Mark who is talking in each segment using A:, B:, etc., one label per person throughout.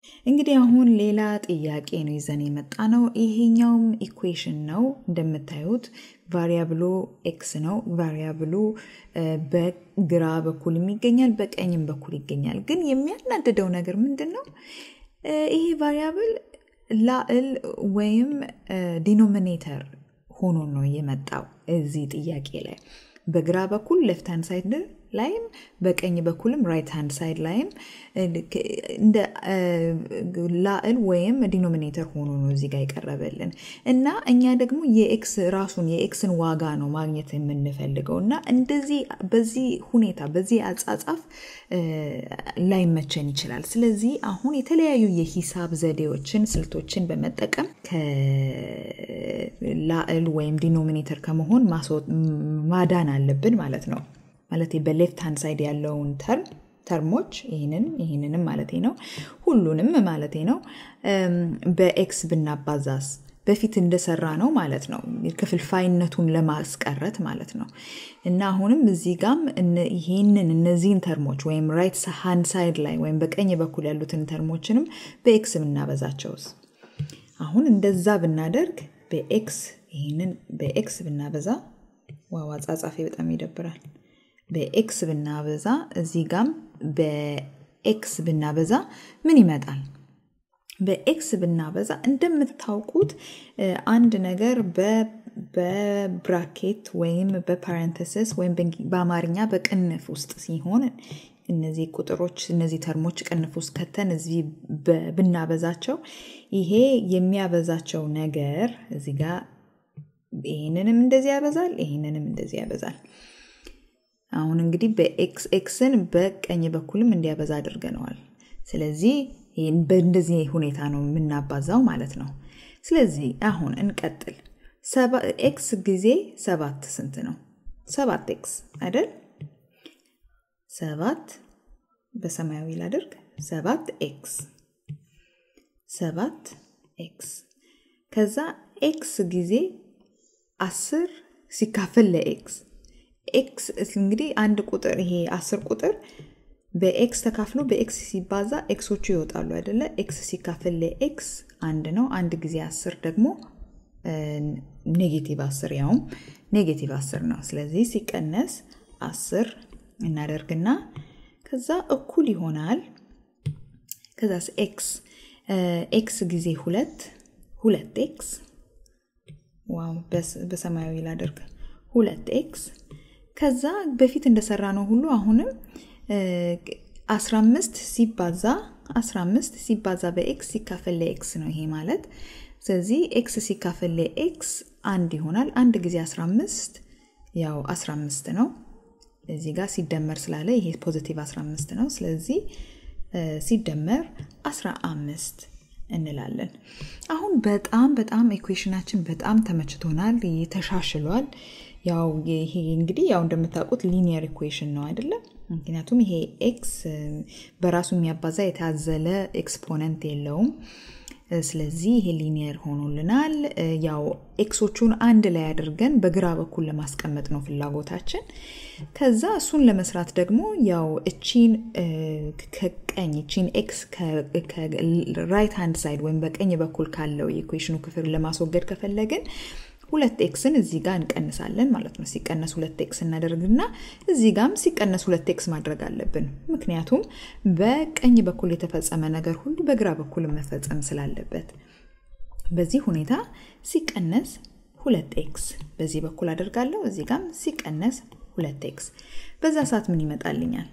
A: እንግዲህ አሁን ሌላ ጥያቄ ነው ይዘን የመጣ ነው። ይሄኛውም ኢኩዌሽን ነው እንደምታዩት ቫሪያብሉ ኤክስ ነው። ቫሪያብሉ በግራ በኩልም ይገኛል፣ በቀኝም በኩል ይገኛል። ግን የሚያናድደው ነገር ምንድን ነው? ይሄ ቫሪያብል ላዕል ወይም ዲኖሚኔተር ሆኖ ነው የመጣው እዚህ ጥያቄ ላይ በግራ በኩል ሌፍት ሃንድ ሳይድ ላይም በቀኝ በኩልም ራይት ሃንድ ሳይድ ላይም እንደ ላዕል ወይም ዲኖሚኔተር ሆኖ ነው እዚህ ጋር የቀረበልን እና እኛ ደግሞ የኤክስ ራሱን የኤክስን ዋጋ ነው ማግኘት የምንፈልገው እና እንደዚህ በዚህ ሁኔታ በዚህ አጻጻፍ ላይመቸን ይችላል። ስለዚህ አሁን የተለያዩ የሂሳብ ዘዴዎችን ስልቶችን በመጠቀም ከላዕል ወይም ዲኖሚኔተር ከመሆን ማዳን አለብን ማለት ነው። ማለት በሌፍት ሃንድ ሳይድ ያለውን ተርም ተርሞች ይህንን ይህንንም ማለት ነው ሁሉንም ማለት ነው በኤክስ ብናባዛስ በፊት እንደሰራ ነው ማለት ነው። ክፍልፋይነቱን ለማስቀረት ማለት ነው። እና አሁንም እዚህ ጋም ይህንን እነዚህን ተርሞች ወይም ራይት ሃንድ ሳይድ ላይ ወይም በቀኝ በኩል ያሉትን ተርሞችንም በኤክስ ብናበዛቸውስ? አሁን እንደዛ ብናደርግ በኤክስ ይህንን በኤክስ ብናበዛ ዋው አጻጻፌ በጣም ይደብራል። በኤክስ ብናበዛ እዚህ ጋም በኤክስ ብናበዛ ምን ይመጣል? በኤክስ ብናበዛ እንደምታውቁት አንድ ነገር በብራኬት ወይም በፓረንተሲስ ወይም በአማርኛ በቅንፍ ውስጥ ሲሆን እነዚህ ቁጥሮች እነዚህ ተርሞች ቅንፍ ውስጥ ከተን እዚህ ብናበዛቸው ይሄ የሚያበዛቸው ነገር እዚህ ጋር ይህንንም እንደዚህ ያበዛል፣ ይህንንም እንደዚህ ያበዛል። አሁን እንግዲህ በኤክስ ኤክስን በቀኝ በኩልም እንዲያበዛ አድርገነዋል። ስለዚህ በእንደዚህ ሁኔታ ነው የምናባዛው ማለት ነው። ስለዚህ አሁን እንቀጥል። ኤክስ ጊዜ ሰባት ስንት ነው? ሰባት ኤክስ አይደል? ሰባት በሰማያዊ ላድርግ። ሰባት ኤክስ ሰባት ኤክስ ከዛ ኤክስ ጊዜ አስር ሲካፈል ለኤክስ ኤክስ እንግዲህ አንድ ቁጥር ይሄ አስር ቁጥር በኤክስ ተካፍሎ በኤክስ ሲባዛ ኤክሶቹ ይወጣሉ አይደለ? ኤክስ ሲካፈል ለኤክስ አንድ ነው። አንድ ጊዜ አስር ደግሞ ኔጌቲቭ አስር ያውም ኔጌቲቭ አስር ነው። ስለዚህ ሲቀነስ አስር እናደርግና ከዛ እኩል ይሆናል። ከዛስ ኤክስ ኤክስ ጊዜ ሁለት ሁለት ኤክስ ዋው በሰማያዊ ላደርግ ሁለት ኤክስ ከዛ በፊት እንደሰራ ነው ሁሉ አሁንም 15 ሲባዛ 15 ሲባዛ በኤክስ ሲካፈል ለኤክስ ነው ይሄ ማለት። ስለዚህ ኤክስ ሲካፈል ለኤክስ አንድ ይሆናል። አንድ ጊዜ 15 ያው 15 ነው። እዚህ ጋር ሲደመር ስላለ ይሄ ፖዚቲቭ 15 ነው። ስለዚህ ሲደመር 15 እንላለን። አሁን በጣም በጣም ኢኩዌሽናችን በጣም ተመችቶናል፣ ተሻሽሏል። ያው ይሄ እንግዲህ ያው እንደምታውቁት ሊኒየር ኢኩዌሽን ነው አይደለም? ምክንያቱም ይሄ ኤክስ በራሱ የሚያባዛ የታዘለ ኤክስፖነንት የለውም። ስለዚህ ይሄ ሊኒየር ሆኖልናል። ያው ኤክሶቹን አንድ ላይ አድርገን በግራ በኩል ለማስቀመጥ ነው ፍላጎታችን። ከዛ እሱን ለመስራት ደግሞ ያው እቺን ከቀኝ እቺን ኤክስ ከራይት ሃንድ ሳይድ ወይም በቀኝ በኩል ካለው የኢኩዌሽኑ ክፍል ለማስወገድ ከፈለግን ሁለት ኤክስን እዚህ ጋር እንቀንሳለን ማለት ነው። ሲቀነስ ሁለት ኤክስ እናደርግና እዚህ ጋም ሲቀነስ ሁለት ኤክስ ማድረግ አለብን። ምክንያቱም በቀኝ በኩል የተፈጸመ ነገር ሁሉ በግራ በኩል መፈጸም ስላለበት በዚህ ሁኔታ ሲቀነስ ሁለት ኤክስ በዚህ በኩል አደርጋለሁ። እዚህ ጋም ሲቀነስ ሁለት ኤክስ በዛ ሰዓት ምን ይመጣልኛል?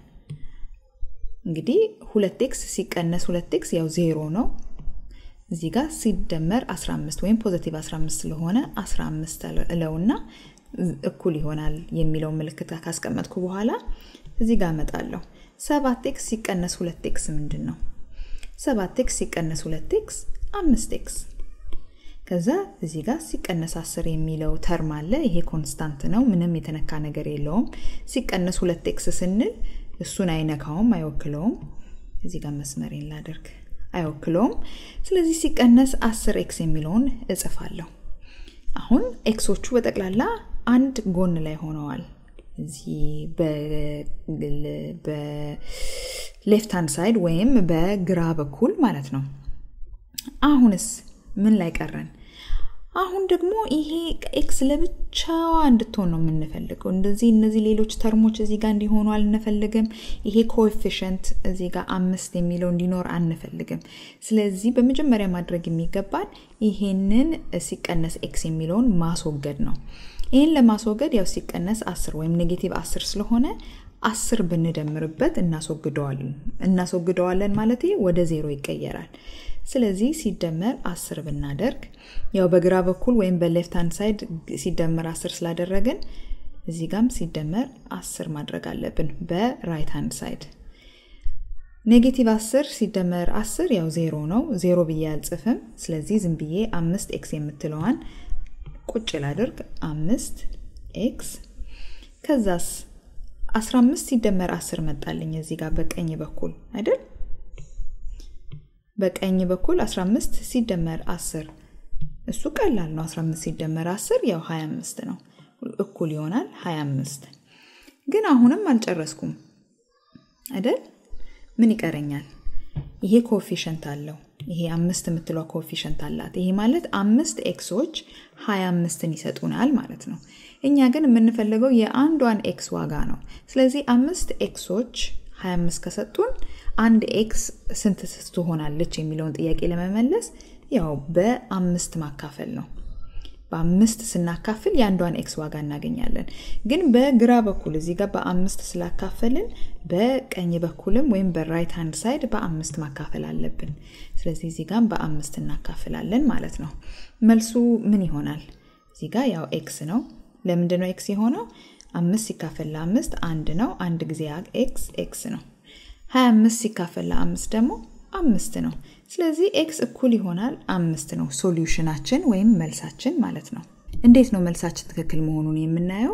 A: እንግዲህ ሁለት ኤክስ ሲቀነስ ሁለት ኤክስ ያው ዜሮ ነው። እዚህ ጋር ሲደመር 15 ወይም ፖዘቲቭ 15 ስለሆነ 15 እለውና እኩል ይሆናል የሚለው ምልክት ካስቀመጥኩ በኋላ እዚህ ጋር እመጣለሁ። ሰባት ኤክስ ሲቀነስ ሁለት ኤክስ ምንድን ነው? ሰባት ኤክስ ሲቀነስ ሁለት ኤክስ አምስት ኤክስ ከዛ እዚህ ጋር ሲቀነስ አስር የሚለው ተርም አለ። ይሄ ኮንስታንት ነው፣ ምንም የተነካ ነገር የለውም። ሲቀነስ ሁለት ኤክስ ስንል እሱን አይነካውም፣ አይወክለውም። እዚህ ጋር መስመሬን ላደርግ አይወክለውም። ስለዚህ ሲቀነስ አስር ኤክስ የሚለውን እጽፋለሁ። አሁን ኤክሶቹ በጠቅላላ አንድ ጎን ላይ ሆነዋል። እዚህ ሌፍት ሃንድ ሳይድ ወይም በግራ በኩል ማለት ነው። አሁንስ ምን ላይ ቀረን? አሁን ደግሞ ይሄ ኤክስ ለብቻዋ እንድትሆን ነው የምንፈልገው። እንደዚህ እነዚህ ሌሎች ተርሞች እዚህ ጋር እንዲሆኑ አንፈልግም። ይሄ ኮኤፊሽንት እዚህ ጋር አምስት የሚለው እንዲኖር አንፈልግም። ስለዚህ በመጀመሪያ ማድረግ የሚገባን ይሄንን ሲቀነስ ኤክስ የሚለውን ማስወገድ ነው። ይህን ለማስወገድ ያው ሲቀነስ አስር ወይም ኔጌቲቭ አስር ስለሆነ አስር ብንደምርበት እናስወግደዋለን እናስወግደዋለን ማለት ወደ ዜሮ ይቀየራል። ስለዚህ ሲደመር አስር ብናደርግ ያው በግራ በኩል ወይም በሌፍት ሃንድ ሳይድ ሲደመር አስር ስላደረግን እዚህ ጋም ሲደመር አስር ማድረግ አለብን በራይት ሃንድ ሳይድ። ኔጌቲቭ አስር ሲደመር አስር ያው ዜሮ ነው። ዜሮ ብዬ አልጽፍም። ስለዚህ ዝም ብዬ አምስት ኤክስ የምትለዋን ቁጭ ላድርግ። አምስት ኤክስ ከዛስ 15 ሲደመር 10 መጣልኝ እዚህ ጋር በቀኝ በኩል አይደል? በቀኝ በኩል 15 ሲደመር 10 እሱ ቀላል ነው። 15 ሲደመር 10 ያው 25 ነው፣ እኩል ይሆናል 25። ግን አሁንም አልጨረስኩም አይደል? ምን ይቀረኛል? ይሄ ኮፊሸንት አለው። ይሄ አምስት የምትለው ኮፊሸንት አላት። ይሄ ማለት አምስት ኤክሶች 25ን ይሰጡናል ማለት ነው። እኛ ግን የምንፈልገው የአንዷን ኤክስ ዋጋ ነው። ስለዚህ አምስት ኤክሶች 25 ከሰጡን አንድ ኤክስ ስንት ትሆናለች የሚለውን ጥያቄ ለመመለስ ያው በአምስት ማካፈል ነው። በአምስት ስናካፍል የአንዷን ኤክስ ዋጋ እናገኛለን። ግን በግራ በኩል እዚህ ጋር በአምስት ስላካፈልን በቀኝ በኩልም ወይም በራይት ሃንድ ሳይድ በአምስት ማካፈል አለብን። ስለዚህ እዚህ ጋር በአምስት እናካፍላለን ማለት ነው። መልሱ ምን ይሆናል? እዚህ ጋር ያው ኤክስ ነው። ለምንድን ነው ኤክስ የሆነው? አምስት ሲካፈል ለአምስት አንድ ነው። አንድ ጊዜ ኤክስ ኤክስ ነው። ሀያ አምስት ሲካፈል ለአምስት ደግሞ አምስት ነው። ስለዚህ ኤክስ እኩል ይሆናል አምስት ነው ሶሉሽናችን ወይም መልሳችን ማለት ነው። እንዴት ነው መልሳችን ትክክል መሆኑን የምናየው?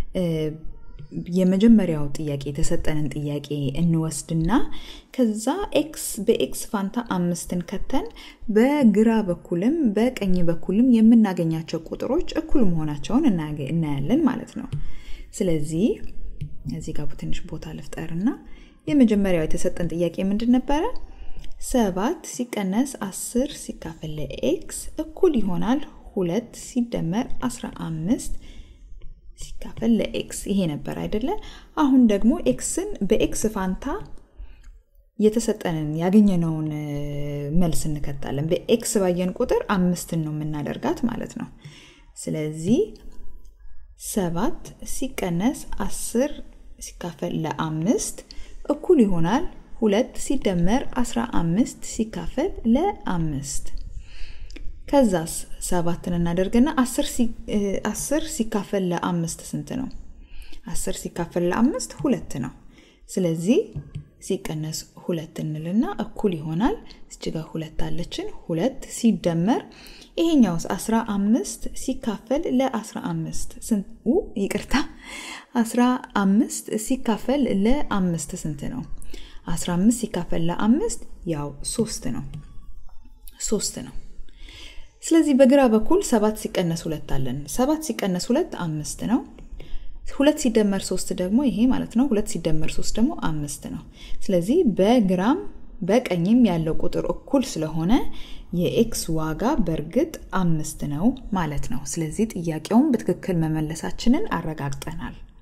A: የመጀመሪያው ጥያቄ የተሰጠንን ጥያቄ እንወስድና ከዛ ኤክስ በኤክስ ፋንታ አምስትን ከተን በግራ በኩልም በቀኝ በኩልም የምናገኛቸው ቁጥሮች እኩል መሆናቸውን እናያለን ማለት ነው። ስለዚህ እዚህ ጋር ትንሽ ቦታ ልፍጠርና የመጀመሪያው የተሰጠን ጥያቄ ምንድን ነበረ? ሰባት ሲቀነስ አስር ሲካፈል ለኤክስ እኩል ይሆናል ሁለት ሲደመር አስራ አምስት ሲካፈል ለኤክስ ይሄ ነበር አይደለ? አሁን ደግሞ ኤክስን በኤክስ ፋንታ የተሰጠንን ያገኘነውን መልስ እንከታለን። በኤክስ ባየን ቁጥር አምስትን ነው የምናደርጋት ማለት ነው። ስለዚህ ሰባት ሲቀነስ አስር ሲካፈል ለአምስት እኩል ይሆናል ሁለት ሲደመር አስራ አምስት ሲካፈል ለአምስት ከዛስ ሰባትን እናደርግና አስር ሲካፈል ለአምስት ስንት ነው? አስር ሲካፈል ለአምስት ሁለት ነው። ስለዚህ ሲቀነስ ሁለት እንልና እኩል ይሆናል እዚህ ጋር ሁለት አለችን። ሁለት ሲደመር ይሄኛውስ አስራ አምስት ሲካፈል ለአስራ አምስት ይቅርታ፣ አስራ አምስት ሲካፈል ለአምስት ስንት ነው? አስራ አምስት ሲካፈል ለአምስት ያው ሶስት ነው። ሶስት ነው። ስለዚህ በግራ በኩል ሰባት ሲቀነስ ሁለት አለን። ሰባት ሲቀነስ ሁለት አምስት ነው። ሁለት ሲደመር ሶስት ደግሞ ይሄ ማለት ነው። ሁለት ሲደመር ሶስት ደግሞ አምስት ነው። ስለዚህ በግራም በቀኝም ያለው ቁጥር እኩል ስለሆነ የኤክስ ዋጋ በእርግጥ አምስት ነው ማለት ነው። ስለዚህ ጥያቄውን በትክክል መመለሳችንን አረጋግጠናል።